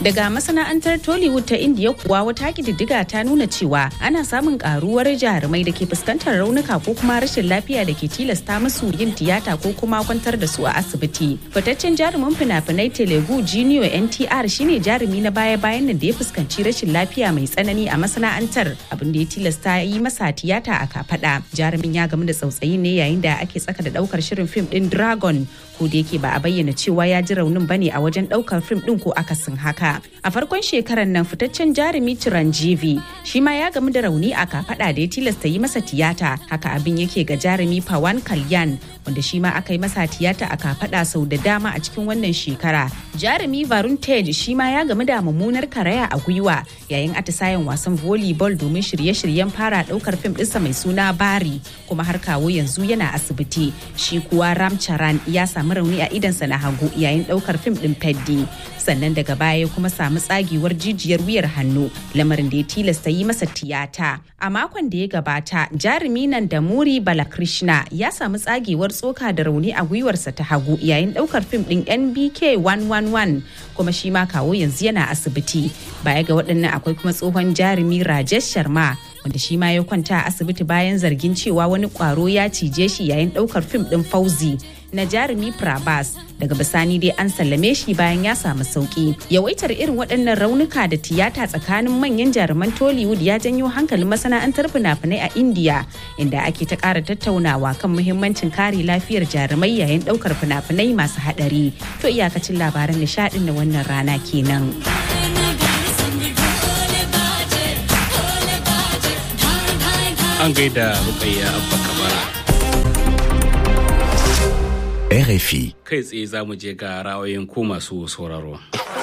Daga masana'antar Tollywood ta Indiya kuwa wata kididdiga ta nuna cewa ana samun karuwar jarumai da ke fuskantar raunuka ko kuma rashin lafiya da ke tilasta musu yin tiyata ko kuma kwantar da su a asibiti. Fitaccen jarumin fina-finai Telugu Junior NTR shine jarumi na baya-bayan nan da ya fuskanci rashin lafiya mai tsanani a masana'antar abin da ya tilasta yi masa tiyata a kafada. Jarumin ya gamu da tsautsayi ne yayin da ake tsaka da daukar shirin fim din Dragon ko da yake ba a bayyana cewa ya ji raunin bane a wajen daukar fim din ko akasin haka. A farkon shekarar nan fitaccen jarumi Chiranjeevi shi ma ya gamu da rauni a kafada da ya tilasta yi masa tiyata. Haka abin yake ga jarumi Pawan Kalyan wanda shi ma aka yi masa tiyata a kafada sau da dama a cikin wannan shekara. Jarumi Varun Tej shi ma ya gamu da mummunar karaya a gwiwa yayin atisayen wasan volleyball domin shirye-shiryen fara daukar fim ɗinsa mai suna Bari kuma har kawo yanzu yana asibiti. Shi kuwa Ram Charan ya samu rauni a idansa na hagu yayin daukar fim ɗin Peddi. Sannan daga baya kuma samu tsagewar jijiyar wuyar hannu lamarin da ya tilasta yi masa tiyata. A makon da ya gabata jarumi nan da Muri Balakrishna ya samu tsagewar tsoka da rauni a gwiwarsa ta hagu yayin daukar fim ɗin NBK 111 kuma shi ma kawo yanzu yana asibiti. Baya ga waɗannan akwai kuma tsohon jarumi Rajesh Sharma wanda shi ma ya kwanta a asibiti bayan zargin cewa wani kwaro ya cije shi yayin daukar fim din fauzi na jarumi Prabas daga bisani dai an sallame shi bayan ya samu sauki yawaitar irin waɗannan raunuka da tiyata tsakanin manyan jaruman Tollywood ya janyo hankalin masana'antar fina-finai a India inda ake ta ƙara tattaunawa kan muhimmancin kare lafiyar jarumai yayin daukar fina-finai masu haɗari to iyakacin labaran nishaɗin na wannan rana kenan. an gaida rukayya abba kabara RFI. kai tsaye za mu je ga ra'ayoyin ku masu sauraro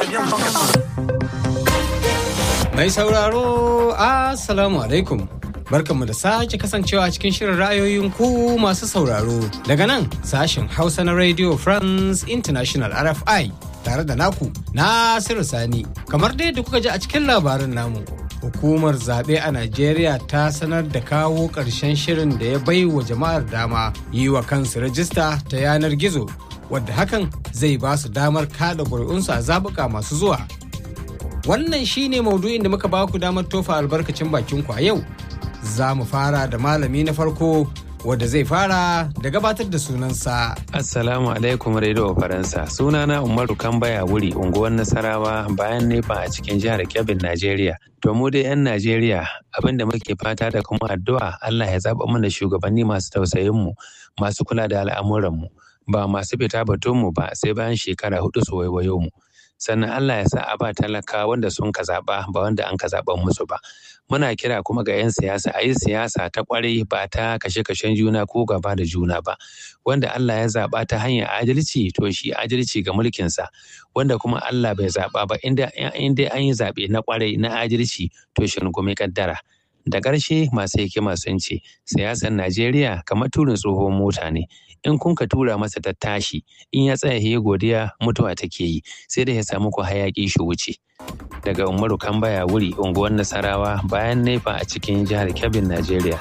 Mai sauraro, Assalamu alaikum. Barkanmu da sake kasancewa a cikin shirin ra'ayoyin ku masu sauraro. Daga nan sashen Hausa na Radio France International RFI tare da naku Nasiru Sani. Kamar dai da kuka ji a cikin labarin namu. Hukumar zaɓe a Najeriya ta sanar da kawo ƙarshen shirin da ya bai wa jama'ar dama yi wa kansu rajista ta yanar gizo, wadda hakan zai ba su damar kada ƙuri'unsu a zaɓuka masu zuwa. Wannan shine maudu'in da muka ba ku damar tofa albarkacin bakin ku a yau. Za mu fara da malami na farko wadda zai fara da gabatar da sunansa. Assalamu alaikum Radio Faransa. Sunana Umaru Kambaya wuri unguwar Nasarawa bayan nefa a cikin jihar Kebbi, Najeriya. To mu dai 'yan Najeriya abin da muke fata da kuma addu'a Allah ya zaɓa mana shugabanni masu tausayin mu, masu kula da al'amuran mu, ba masu fita batun mu ba sai bayan shekara hudu su waiwayo mu. Sannan Allah ya sa a ba talaka wanda sun ka zaɓa ba wanda an ka zaɓan musu ba. Muna kira kuma ga 'yan siyasa a yi siyasa ta ƙwarai ba ta kashe-kashen juna ko gaba da juna ba. Wanda Allah ya zaɓa ta hanyar adalci to shi adalci ga mulkinsa. Wanda kuma Allah bai zaɓa ba inda an yi zaɓe na ƙwarai na adalci to shi rungumi kaddara. Da ƙarshe masu hikima sun ce siyasar Najeriya kamar turin tsohon mota ne. In kun ka tura masa ta tashi in ya tsaya ya godiya mutuwa take yi sai da ya samu ku hayaƙi shi wuce. Daga Umaru Kambaya wuri unguwar Nasarawa bayan nefa a cikin jihar Kebbi, Najeriya.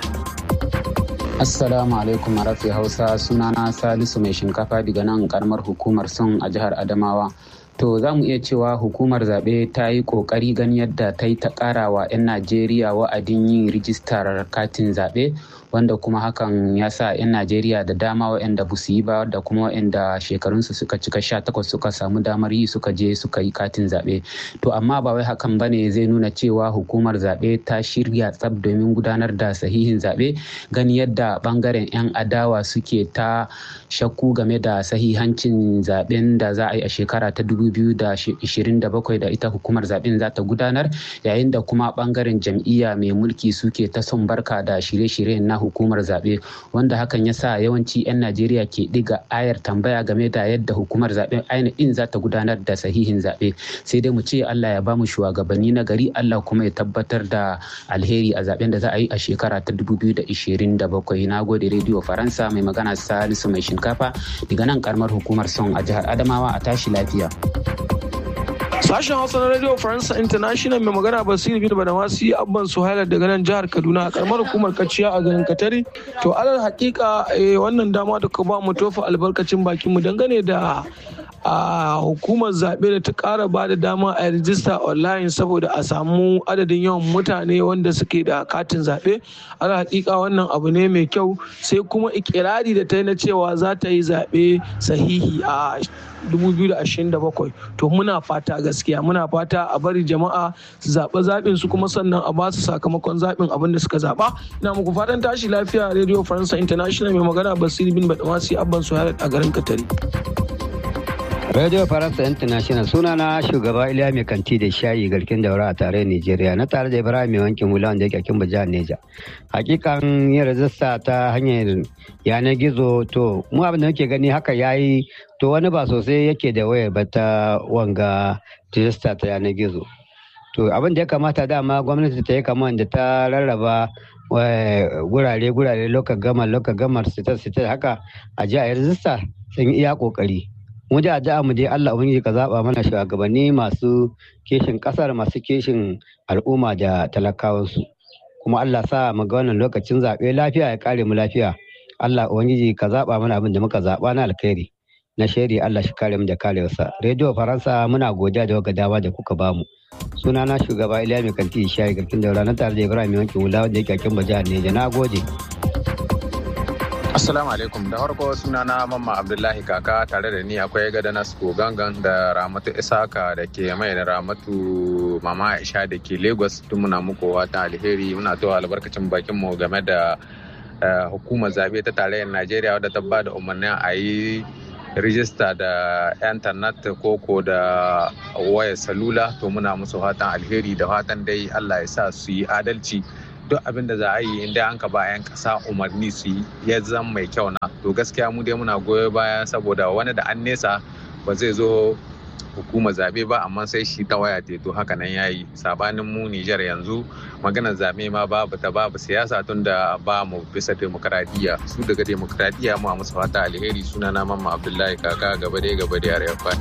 Assalamu alaikum rafi Hausa sunana Salisu mai shinkafa daga nan karamar hukumar son a jihar Adamawa. To za mu iya cewa hukumar zaɓe ta yi ƙoƙari gani yadda ta yi ta ƙara wa 'yan Najeriya wa'adin yin rijistar katin zaɓe wanda kuma hakan ya sa 'yan Najeriya da dama waɗanda ba su yi ba da kuma waɗanda shekarunsu suka cika sha takwas suka samu damar yi suka je suka yi katin zaɓe. To amma ba wai hakan ba ne zai nuna cewa hukumar zaɓe ta shirya tsab domin gudanar da sahihin zaɓe gani yadda ɓangaren 'yan adawa suke ta shakku game da sahihancin zaɓen da za a yi a shekara ta 2027 da ita hukumar zaɓen za ta gudanar yayin da kuma ɓangaren jam'iyya mai mulki suke ta son barka da shirye-shiryen na hukumar zaɓe wanda hakan ya sa yawanci 'yan najeriya ke ɗiga ayar tambaya game da yadda hukumar zaɓen ainihin za ta gudanar da sahihin zaɓe sai dai mu ce allah ya bamu shugabanni na gari allah kuma ya tabbatar da alheri a zaɓen da za a yi a shekara ta 2027 na gode rediyo faransa mai magana salisu mai shinkafa daga nan karamar hukumar son a jihar adamawa a tashi lafiya Sashen Hausa na Radio Faransa International mai magana Basiru bin Badamasi Abban Suhaila daga nan jihar Kaduna a karamar hukumar Kaciya a garin Katari. To alal hakika wannan dama da ka ba mu tofa albarkacin bakin mu dangane da a hukumar zaɓe da ta ƙara ba da dama a rijista online saboda a samu adadin yawan mutane wanda suke da katin zaɓe ala hakika wannan abu ne mai kyau sai kuma ikirari da ta yi na cewa za ta yi zaɓe sahihi a 2027 to muna fata gaskiya muna fata a bari jama'a su zaɓi zaɓin su kuma sannan a ba su sakamakon zaɓin abin da suka zaɓa ina muku fatan tashi lafiya radio faransa international mai magana basiri bin badamasi abban su a garin katari Radio Faransa International suna na shugaba Iliya mai kanti da shayi garkin daura a tare Nigeria na tare da Ibrahim mai wankin hula wanda yake kin jihar Neja. Hakikan yin rajista ta hanyar yanar gizo to mu abin da muke gani haka yayi to wani ba sosai yake da wayar ba ta wanga rajista ta yanar gizo. To abin da ya kamata dama gwamnati ta yi kamar da ta rarraba gurare gurare lokacin gamar lokacin gamar sitar sitar haka a ji a yi rajista sun iya kokari. mu da addu'a mu dai Allah ubangiji ka zaba mana shugabanni masu kishin kasar masu kishin al'umma da talakawansu kuma Allah sa mu ga wannan lokacin zaɓe lafiya ya kare mu lafiya Allah ubangiji ka zaba mana abin da muka zaba na alkhairi na shari Allah shi kare mu da karewarsa rediyo faransa muna godiya da waga dama da kuka bamu suna na shugaba Iliya mai kanti shayi garkin daura na tare da Ibrahim Yanki Wula wanda yake kin baja ne na gode Assalamu alaikum da farko sunana Mamma Abdullahi Kaka tare da ni akwai gada Nasko Gangan da Ramatu Isaka da ke mai da Ramatu Mama Aisha da ke Lagos tun muna muku wata alheri muna towa albarkacin bakin mu game da hukumar zabe ta tarayyar Najeriya wadda ta bada umarnin a yi rijista da intanet koko da wayar salula to muna musu fatan alheri da fatan dai Allah ya sa su yi adalci duk abin da za a yi inda an ka ba 'yan kasa umarni su yi ya zama mai kyau na to gaskiya mu dai muna goyo baya saboda wani da an nesa ba zai zo hukumar zabe ba amma sai shi ta waya to haka nan yayi sabanin mu Nijar yanzu maganar zabe ma babu ta babu siyasa tun da ba mu bisa demokradiyya su daga demokradiyya mu a musu fata alheri suna na mamma Abdullahi kaka gaba dai gaba dai RFI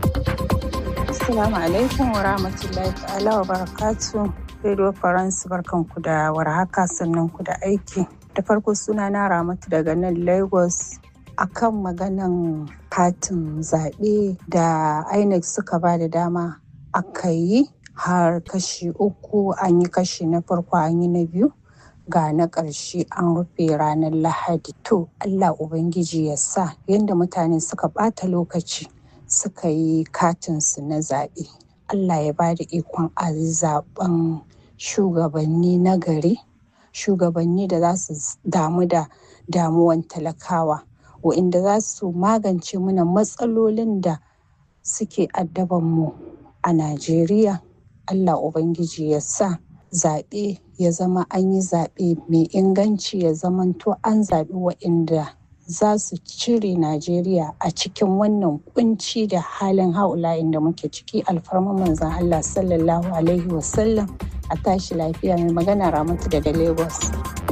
Assalamu alaikum wa rahmatullahi ta'ala wa barakatuh Radio France barkanku da warhaka sannan ku da aiki. Da farko suna na Ramatu daga nan Lagos akan maganan katin zaɓe da INEC suka ba da dama aka yi har kashi uku an yi kashi na farko an yi na biyu ga na ƙarshe an rufe ranar lahadi to allah ubangiji ya sa yadda mutane suka ɓata lokaci suka yi katinsu na zaɓe allah ya ba da ikon a zaɓen shugabanni na gari shugabanni da za su damu da damuwan talakawa wa'inda za su magance mana matsalolin da suke addabanmu a najeriya allah ubangiji ya sa zaɓe ya zama an yi zaɓe mai inganci ya zamanto an zaɓi wa'inda za su cire najeriya a cikin wannan kunci da halin haula'in da muke ciki alfarma manzan allah sallallahu alaihi wasallam a tashi lafiya mai magana ramatu daga lagos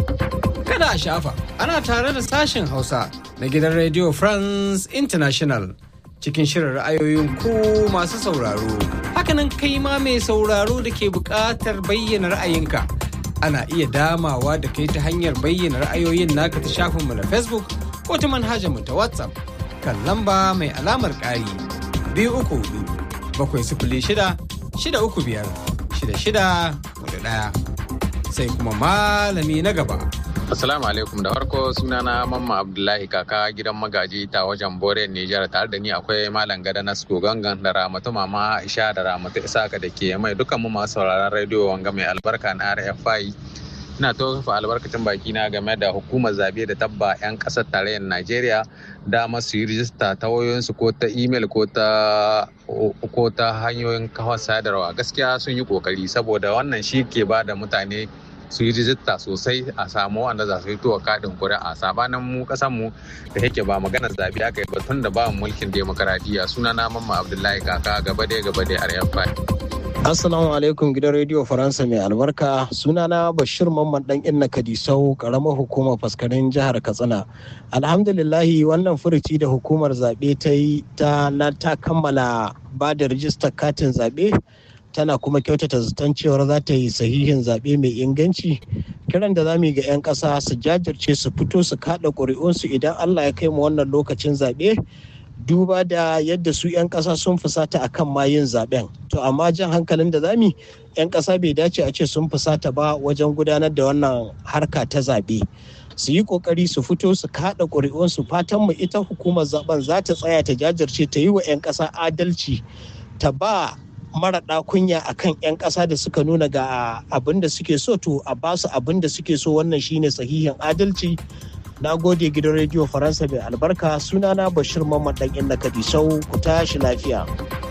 Kada a shafa, ana tare da sashen Hausa na gidan Radio France International cikin shirin ra'ayoyin ku masu sauraro. Hakanan kai ma mai sauraro da ke buƙatar bayyana ra'ayinka. Ana iya damawa da kai ta hanyar bayyana ra'ayoyin naka ta shafinmu na Facebook ko ta manhajarmu ta WhatsApp kan lamba mai alamar ƙari biyu uku hudu bakwai sifili shida shida uku biyar shida shida hudu ɗaya. Sai kuma malami na gaba. Assalamu alaikum da farko sunana Mamma Abdullahi kaka gidan magaji ta wajen Bore Nijar tare da ni akwai Malam Gada Nasko Gangan da Ramatu Mama Aisha da Ramatu Isaka da ke mai dukkan mu masu sauraron rediyo wanga mai albarka na RFI. Ina tofa albarkacin baki na game da hukumar zabe da tabba 'yan kasar tarayyar Najeriya dama su yi rijista ta wayoyinsu ko ta email ko ta ko ta hanyoyin kawar sadarwa gaskiya sun yi kokari saboda wannan shi ke ba da mutane su yi rijista sosai a samu wanda za su yi tuwa kaɗin kuri'a sabanin mu ƙasan mu da yake ba magana zabi aka yi batun da ba mulkin demokaradiyya suna na mamma abdullahi kaka gaba dai gaba dai aryan Assalamu alaikum gidan rediyo Faransa mai albarka sunana Bashir Mamman dan Inna Kadisau karamar hukumar faskarin jihar Katsina. Alhamdulillahi wannan furuci da hukumar zaɓe ta yi ta na ta kammala ba da rijistar katin zaɓe tana kuma kyautata zaton cewar za ta yi sahihin zaɓe mai inganci kiran da za mu yi ga 'yan ƙasa su jajirce su fito su kaɗa ƙuri'unsu idan allah ya kai mu wannan lokacin zaɓe duba da yadda su 'yan ƙasa sun fusata a kan mayin zaben to amma jan hankalin da zami 'yan ƙasa bai dace a ce sun fusata ba wajen gudanar da wannan harka ta zaɓe su yi ƙoƙari su fito su kaɗa ƙuri'unsu fatan mu ita hukumar zaben za ta tsaya ta jajirce ta yi wa 'yan ƙasa adalci ta ba maraɗa kunya a kan 'yan ƙasa da suka nuna ga abin da suke so to a ba su abin da suke so wannan shine sahihin adalci na gode gidan rediyo faransa mai albarka sunana bashir mamman dan inna kadisau ku tashi lafiya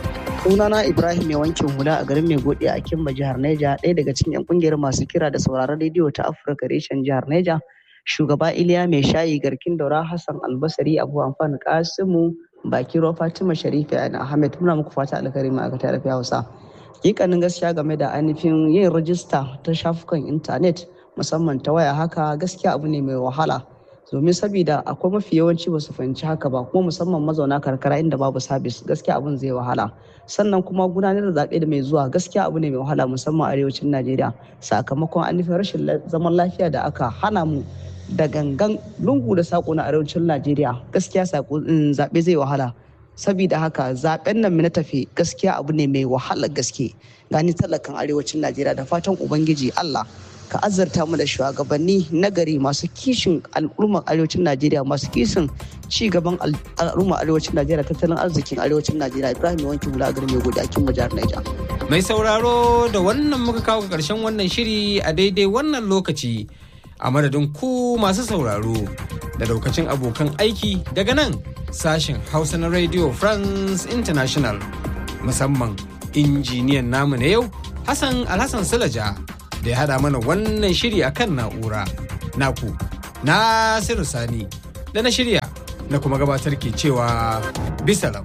sunana ibrahim mai wankin hula a garin mai gode a kimba jihar neja ɗaya daga cikin 'yan kungiyar masu kira da sauraron rediyo ta afirka reshen jihar neja shugaba iliya mai shayi garkin daura hassan albasari abu amfani kasimu bakiro fatima sharifa yana ahmed muna muku fata alkhairi ma'aikata da hausa hakikanin gaskiya game da ainihin yin rajista ta shafukan intanet musamman ta waya haka gaskiya abu ne mai wahala domin sabida akwai mafi yawanci ba su fahimci haka ba kuma musamman mazauna karkara inda babu sabis gaskiya abin zai wahala sannan kuma gudanar da zaɓe da mai zuwa gaskiya abu ne mai wahala musamman arewacin najeriya sakamakon ainihin rashin zaman lafiya da aka hana mu da gangan lungu da sako na arewacin najeriya gaskiya zaɓe zai wahala sabida haka zaɓen nan na tafi gaskiya abu ne mai wahala gaske gani talakan arewacin najeriya da fatan ubangiji allah ka azarta mu da shugabanni nagari masu kishin al'ummar arewacin najeriya masu kishin ci gaban al'ummar arewacin najeriya tattalin arzikin arewacin najeriya ibrahim wanki hula a garin mai godakin jihar naija mai sauraro da wannan muka kawo karshen wannan shiri a daidai wannan lokaci a madadin ku masu sauraro da daukacin abokan aiki daga nan sashen hausa na radio france international musamman injiniyan namu na yau hassan alhassan sulaja da ya hada mana wannan shiri akan na'ura naku nasiru sani da na shirya na kuma gabatar ke cewa bisalam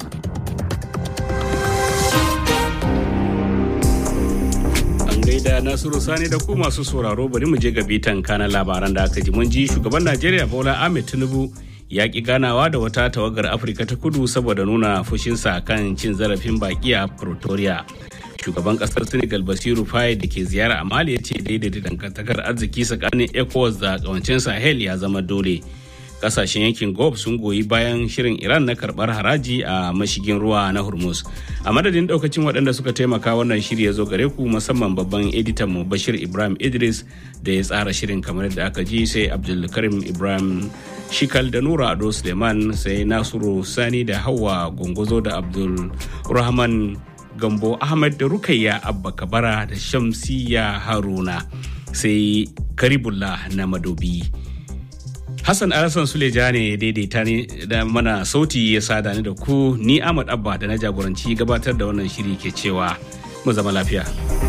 gaida Nasiru Sani da ku masu sauraro bari mu je ga bitan kana labaran da aka ji mun ji shugaban Najeriya Bola Ahmed Tinubu ya ki ganawa da wata tawagar Afirka ta kudu saboda nuna fushinsa kan cin zarafin baki a Pretoria. Shugaban kasar Senegal Basiru Faye da ke ziyara a Mali ya ce daidaita dangantakar arziki tsakanin ECOWAS da kawancin Sahel ya zama dole. kasashen yankin gulf sun goyi bayan shirin iran na karbar haraji a mashigin ruwa na hormuz a madadin daukacin waɗanda suka taimaka wannan shiri ya zo gare ku musamman babban editan mu bashir ibrahim idris da ya tsara shirin kamar yadda aka ji sai abdulkarim ibrahim shikal da nura ado suleiman sai nasiru sani da hawa gunguzo da abdul rahman gambo ahmad da rukayya abba kabara da shamsiya haruna sai karibullah na madobi Hassan Alasan Suleja ne daidaita ne da mana sauti ya sada ni da ku ni Ahmad Abba da na jagoranci gabatar da wannan shiri ke cewa mu zama lafiya.